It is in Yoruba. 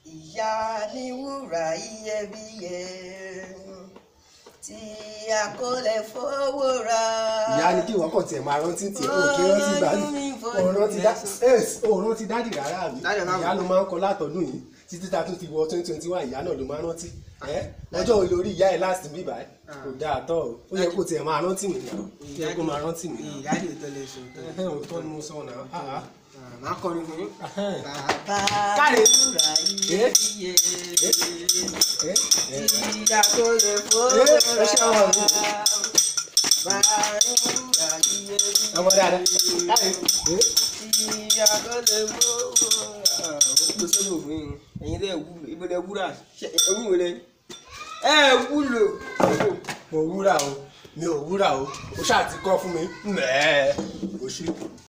ìyá ní wúrà iyebíye tí a kò lè fowó ra. ìyá ni kí ìwọ kàn tiẹ̀ máa rántí tiẹ̀ o kì í rántí gbà òun rántí dá òun rántí dádì rárá mi Dádì rárá. ìyá ló máa ń kọ látọdún yìí títí ta tún ti wọ twenty twenty one ìyá náà ló máa ń rántí ẹ ọjọ́ wo lórí ìyá ẹ̀ láti bíbá ẹ kò dáa tọ́ o ó yẹ kó tiẹ̀ máa rántí mi náà ó yẹ kó máa rántí mi náà ìyáàdì tó lè ṣe tó. ẹhẹ́ òótọ́ ni mo sọ náà ah, ah. máa kọrin fún yín. Ahẹ́n. bàbá Káre. wúrà iyebíye ẹ ẹ tí a kò lè fowó ẹ ẹ ṣe ra. ọmọ mi bàbá wúrà iyebíye ọmọ dáadáa káre ẹ tí a kò lè fowó ra. ó pè sórí òfin yìí ẹ̀yin lè wúlò ibo lè wúrà ṣe ẹ̀yin wò lè ẹ wúlò. mo wúrà o mi ò wúrà o ó ṣáà ti kọ́ fún mi mẹ́ẹ̀ẹ́ o ṣe.